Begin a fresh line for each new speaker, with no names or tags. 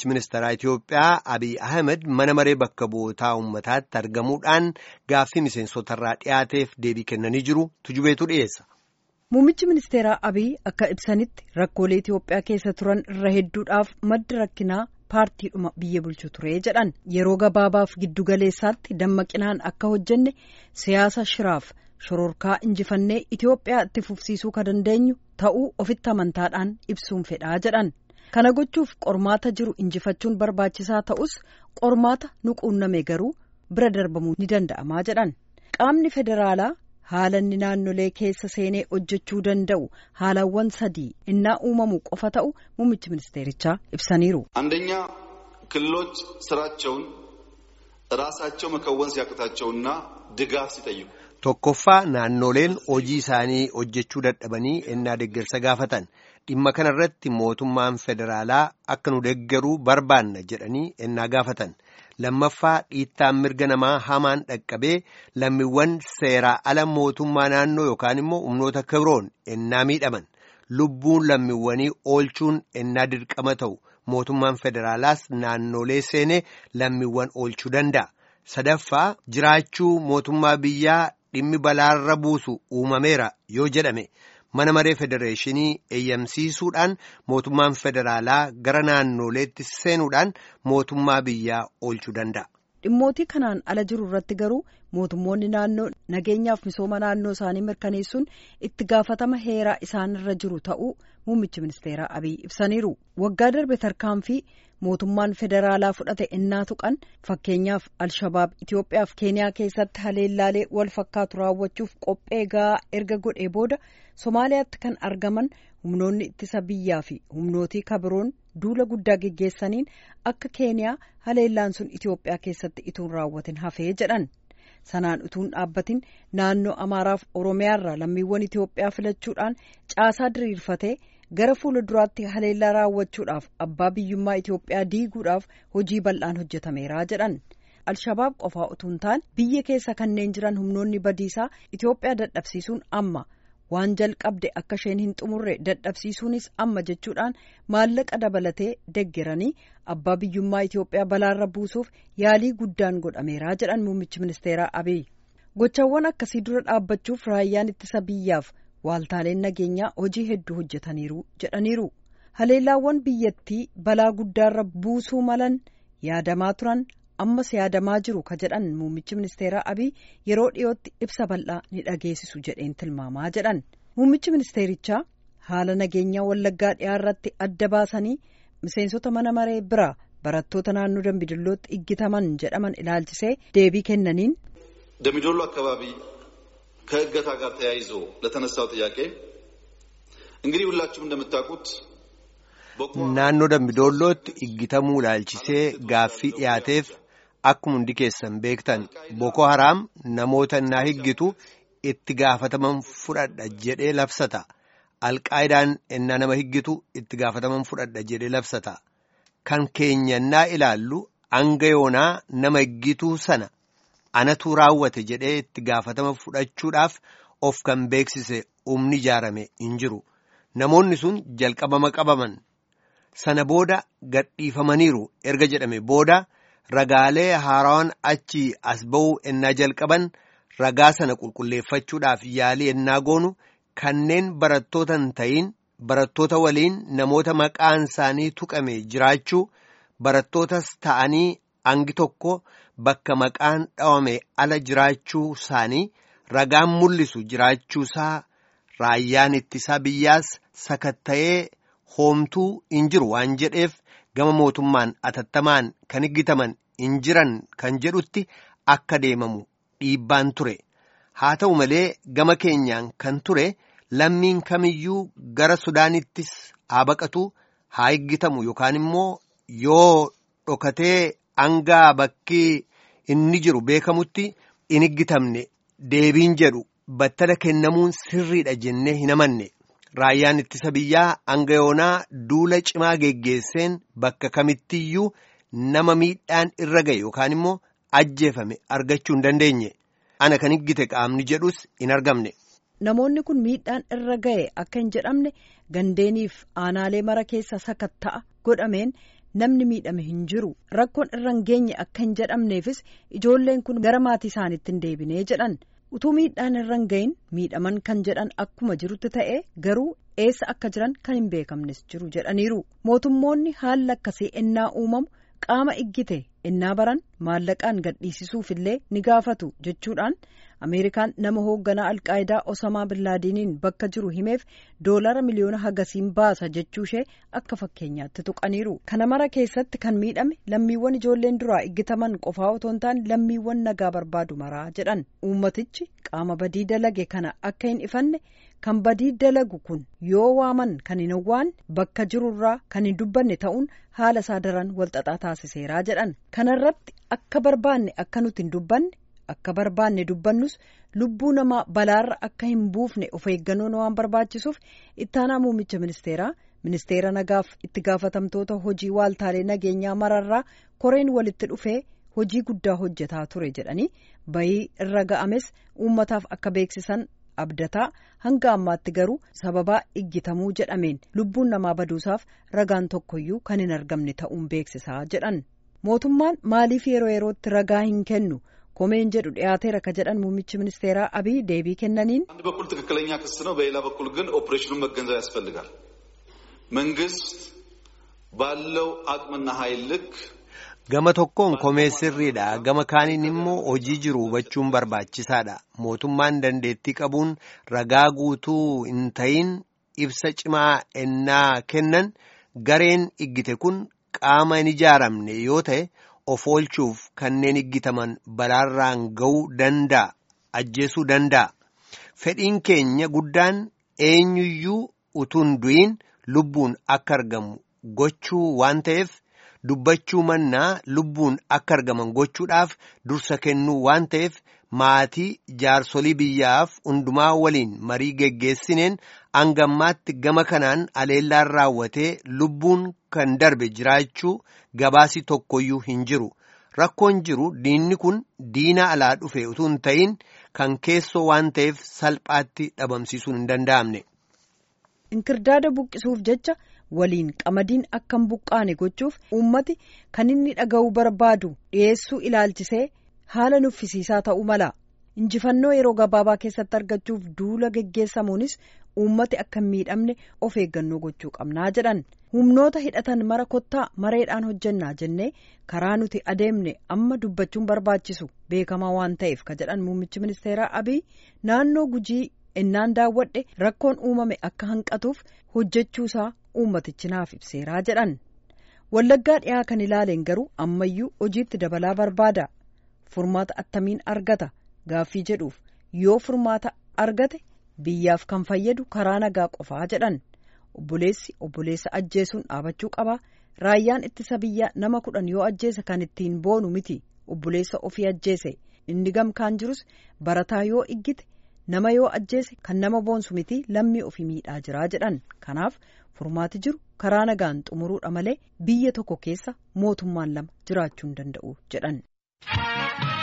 muummichi ministeeraa Itoophiyaa Abiy Ahmed mana maree bakka bu'ootaa uummataatti argamuudhaan gaaffii miseensotarraa dhiyaateef deebii kennanii jiru tujubeetu dhiyeessa.
Muummichi ministeeraa Abiy akka ibsanitti rakkoolee Itoophiyaa keessa turan irra hedduudhaaf maddi rakkinaa paartiidhuma biyya bulchu ture jedhan yeroo gabaabaaf giddugaleessaatti dammaqinaan akka hojjenne siyaasa shiraaf shororkaa injifannee Itoophiyaa itti fufsiisuu ka dandeenyu ta'uu ofitti amantaadhaan ibsuun fedhaa jedhan. Kana gochuuf qormaata jiru injifachuun barbaachisaa ta'us qormaata nu quunname garuu bira darbamuu ni danda'amaa jedhan. Qaamni federaalaa haala inni naannolee keessa seenee hojjechuu danda'u haalawwan sadii innaa uumamu qofa ta'u muummichi ministeerichaa ibsaniiru.
አንደኛ ክልሎች ስራቸውን ራሳቸው መከወን ሲያቅታቸውና ድጋፍ ሲጠይቁ
Tokkoffaa naannoleen hojii isaanii hojjechuu dadhabanii ennaa deeggarsa gaafatan dhimma kana irratti mootummaan federaalaa akka nu deeggaruu barbaanna jedhanii ennaa gaafatan lammaffaa dhiittaan mirga namaa hamaan dhaqqabee lammiiwwan seeraa ala mootummaa naannoo yookaan immoo humnoota kibroon ennaa miidhaman lubbuun lammiiwwanii oolchuun ennaa dirqama ta'u mootummaan federaalaas naannolee seenee lammiiwwan oolchuu danda'a sadaffaa jiraachuu mootummaa biyyaa. dhimmi balaarra buusu uumameera yoo jedhame mana maree federeeshinii eeyyamsiisuudhaan mootummaan federaalaa gara naannoleetti seenuudhaan mootummaa biyyaa oolchuu danda'a.
Dhimmootii kanaan ala jiru irratti garuu mootummoonni naannoo nageenyaaf misooma naannoo isaanii mirkaneessuun itti gaafatama heeraa isaanirra jiru ta'uu muummichi ministeeraa Abiy ibsaniiru. Waggaa darbe tarkaanfii mootummaan federaalaa fudhate innaa tuqan fakkeenyaaf Alshabaab Itoophiyaaf Keeniyaa keessatti haleellaalee wal fakkaatu raawwachuuf qophee gahaa erga godhee booda Somaaliyaatti kan argaman humnoonni ittisa biyyaa fi humnootii kabiroon duula guddaa geggeessaniin akka Keeniyaa haleellaan sun Itoophiyaa keessatti ituun raawwatin hafee jedhan. Sanaan utuun dhaabbatin naannoo Amaaraaf Oromiyaarraa lammiiwwan Itoophiyaa filachuudhaan caasaa diriirfatee gara fuula duraatti haleellaa raawwachuudhaaf abbaa biyyummaa Itoophiyaa diiguudhaaf hojii bal'aan hojjetameera jedhan. Alshabaab qofaa utuun taane biyya keessa kanneen jiran humnoonni badiisaa Itoophiyaa dadhabsiisuun amma waan jalqabde akka isheen hin xumurre dadhabsiisuunis amma jechuudhaan maallaqa dabalatee deggeranii abbaa biyyummaa Itoophiyaa balaarra buusuuf yaalii guddaan godhameera jedhan muummichi ministeeraa Abiy. Gochawwan akkasii dura dhaabbachuuf raayyaan ittisa biyyaaf waaltaaleen nageenyaa hojii hedduu hojjetaniiru jedhaniiru. Haleellaawwan biyyattii balaa guddaarra buusuu malan yaadamaa turan ammas yaadamaa jiru ka jedhan muummichi ministeeraa Abiy yeroo dhiyootti ibsa bal'aa ni dhageessisu jedheen tilmaamaa jedhan. Muummichi ministeerichaa haala nageenyaa wallaggaa dhiyaarratti adda baasanii miseensota mana maree biraa barattoota naannoo Dambidillootti iggitaman jedhaman ilaalchisee deebii kennaniin.
ደምቢዶሎ አካባቢ ከእገታ ጋር ተያይዞ ለተነሳው ጥያቄ እንግዲህ ሁላችሁም እንደምታውቁት
naannoo dambidollootti iggitamuu ilaalchisee gaaffii dhiyaateef akkuma hundi keessan beektan boko haraam namoota innaa higgitu itti gaafataman fudhadha jedhee labsata alqaayidaan innaa nama higgitu itti gaafataman fudhadha jedhee labsata kan keenya innaa ilaallu hanga yoonaa nama higgituu sana anatu raawwate jedhee itti gaafatama fudhachuudhaaf of kan beeksise humni ijaarame hin jiru namoonni sun jalqabama qabaman. sana booda gadhiifamaniiru erga jedhame booda ragaalee haaraan achi as ba'uu ennaa jalqaban ragaa sana qulqulleeffachuudhaaf yaalii ennaa goonu kanneen barattoota hin ta'in barattoota waliin namoota maqaan isaanii tuqame jiraachuu barattootas ta'anii hangi tokko bakka maqaan dhawame ala jiraachuu isaanii ragaan mul'isu jiraachuusaa raayyaan ittisaa biyyaas sakatta'ee. hoomtuu hin jiru waan jedheef gama mootummaan atattamaan kan higgitaman hin jiran kan jedhutti akka deemamu dhiibbaan ture haa ta'u malee gama keenyaan kan ture lammiin kamiyyuu gara sudaanittis haa baqatu haa higgitamu yookaan immoo yoo dhokatee hangaa bakki inni jiru beekamutti hin higgitamne deebiin jedhu battala kennamuun sirriidha jennee hin amanne. Raayyaan ittisa biyyaa hanga yoonaa duula cimaa geggeesseen bakka kamittiyyuu nama miidhaan irra ga'e yookaan immoo ajjeefame argachuu hin dandeenye. Ana kan higgite qaamni jedhus hin argamne.
Namoonni kun miidhaan irra ga'e akka hin jedhamne gandeeniif aanaalee mara keessa sakatta'a godhameen namni miidhame hin jiru rakkoon irra hin geenye akka hin jedhamneefis ijoolleen kun gara maatii isaaniitti hin deebinee jedhan utuu miidhaan irra hin gahin miidhaman kan jedhan akkuma jirutti ta'e garuu eessa akka jiran kan hin beekamnes jiru jedhaniiru mootummoonni haalli akkasii ennaa uumamu qaama iggite ennaa baran maallaqaan gadhiisisuufillee ni gaafatu jechuudhaan ameerikaan nama hoogganaa alqaayidaa osamaa billaadiiniin bakka jiru himeef doolara miliyoona hagasiin baasa jechuushee akka fakkeenyaatti tuqaniiru kana mara keessatti kan miidhame lammiiwwan ijoolleen duraa iggitaman qofaa otoo hin taane lammiiwwan nagaa barbaadu maraa jedhan uummatichi qaama badii dalage kana akka hin ifanne kan badii dalagu kun yoo waaman kan hin hawwaan bakka jirurraa kan hin dubbanne ta'uun haala isaa daran walxaxaa taasiseeraa jedhan kanarratti akka barbaanne akka nuti hin dubbanne akka barbaanne dubbannus lubbuu namaa balaarra akka hin buufne of eeggannoon waan barbaachisuuf ittaanaa muummicha ministeeraa ministeera nagaaf itti gaafatamtoota hojii waaltaalee nageenyaa mararraa koreen walitti dhufee hojii guddaa hojjetaa ture jedhanii bayii irra ga'ames uummataaf akka beeksisan abdataa hanga ammaatti garuu sababaa iggitamuu jedhameen lubbuun namaa baduusaaf ragaan tokkoyyuu kan hin argamne ta'uun beeksisaa jedhan mootummaan maaliif yeroo yerootti ragaa hin kennu ኮሜን ጀዱ ዲያቴር ከጀዳን ሙሚች ሚኒስቴራ አብይ ዴቢ ከነኒን
አንድ በኩል ትክክለኛ ክስ ነው፣ በሌላ በኩል ግን ኦፕሬሽኑን መገንዘብ ያስፈልጋል። መንግስት ባለው አቅምና ኃይል ልክ
gama tokkoon komee sirriidha gama kaaniin immoo hojii jiru hubachuun barbaachisaadha mootummaan dandeettii qabuun ragaa guutuu hin ta'iin ibsa cimaa ennaa kennan gareen iggite kun qaama hin ijaaramne yoo ta'e of oolchuuf kanneen iggitaman balaarraan ga'uu danda'a ajjeesuu danda'a fedhiin keenya guddaan eenyuyyuu utuun du'iin lubbuun akka argamu gochuu waan ta'eef dubbachuu mannaa lubbuun akka argaman gochuudhaaf dursa kennuu waan ta'eef maatii jaarsolii biyyaaf hundumaa waliin marii geggeessineen hangammaatti gama kanaan aleellaan raawwatee lubbuun kan darbe jiraachuu gabaasi tokkoyyuu hin jiru rakkoon jiru diinni kun diina alaa dhufe utuu hin ta'in kan keessoo waan ta'eef salphaatti dhabamsiisuun hin danda'amne.
inkirdaada buqqisuuf jecha waliin qamadiin akka hin buqqaane gochuuf uummati kan inni dhaga'uu barbaadu dhiyeessuu ilaalchisee haala nuffisiisaa ta'uu mala injifannoo yeroo gabaabaa keessatti argachuuf duula geggeessamuunis uummati akka hin miidhamne of eeggannoo gochuu qabnaa jedhan humnoota hidhatan mara kottaa mareedhaan hojjennaa jennee karaa nuti adeemne amma dubbachuun barbaachisu beekamaa waan ta'eef ka jedhan muummichi ministeeraa abiy naannoo gujii innaan daawwadhe rakkoon uumame akka hanqatuuf hojjechuusaa uummatichi naaf ibseeraa jedhan wallaggaa dhiyaa kan ilaaleen garuu ammayyuu hojiitti dabalaa barbaada furmaata attamiin argata gaaffii jedhuuf yoo furmaata argate biyyaaf kan fayyadu karaa nagaa qofaa jedhan obboleessi obboleessa ajjeesuun dhaabachuu qaba raayyaan ittisa biyyaa nama kudhan yoo ajjeese kan ittiin boonu miti obboleessa ofii ajjeese inni gamkaan jirus barataa yoo iggite nama yoo ajjeese kan nama boonsu miti lammii ofii miidhaa jiraa jedhan kanaaf furmaati jiru karaa nagaan xumuruudha malee biyya tokko keessa mootummaan lama jiraachuu hin danda'u jedhan.